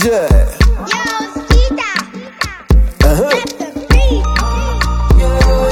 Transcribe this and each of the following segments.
DJ. Yo, Skita. Uh-huh. Let the beat.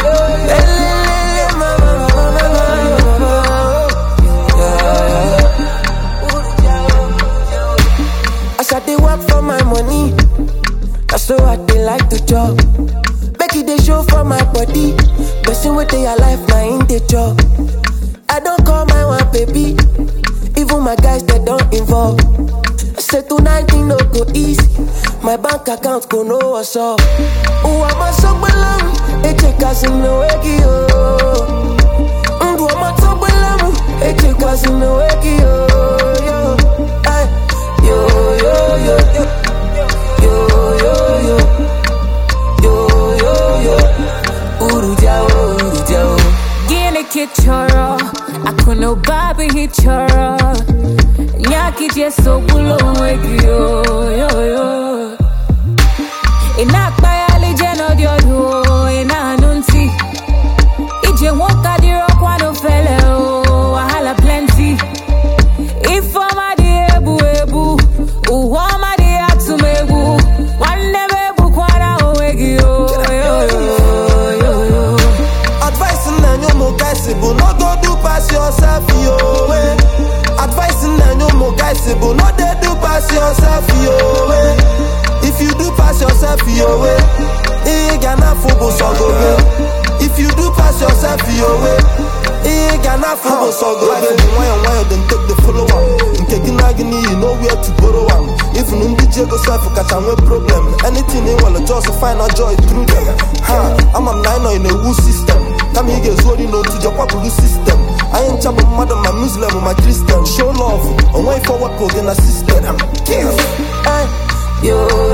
As I dey work for my money, that's so I dey like to chop. Make it dey show for my body. Person with their life, now in the job. I don't call my one baby. Even my guys that don't involve. I say tonight it no go easy. My bank account go know what's up. Oh, I'm a so below. Eche casino weki oh. Ndu I'm a so below. Eche casino weki oh. Yo, ay, yo, yo, yo, yo, yo, yo, yo, yo, yo, yo. Uruja, oh, uruja, oh. Gine kichoro Akuno babi hichoro Nyaki jeso bulo wegi yo yo yo Ina kpaya le jeno diodo Ina nunti Ije woka diro kwano fele o Wahala plenty Ifoma di ebu ebu Uwama di atumegu Wande bebu kwana owegi yo yo yo yo yo Advice na nyo mo guys bụ no go do pass yourself yo eh. Advice na nyo mo guys bụ no dey do pass yourself yo eh. If you do pass yourself yo eh, ị ga na afụ bụ sọgobe. If you do pass yourself yo eh, ị ga na afụ bụ sọgobe. Life dị nwayọ nwayọ dem take the follow am. Nke gị na gị n'iyi no where to borrow am. Even ndị ji ego sef kacha nwee problem. Anything ị nwere just find a joy through them. Ha, ama m na anyị nọ in a wu system. kama ị ga-ezu ori n'otu jekwapụrụ sistem anyị ncha bụ mmadụ ma muslim ma kristian show love onwe ife wepụ gị na sistem Ay, yo,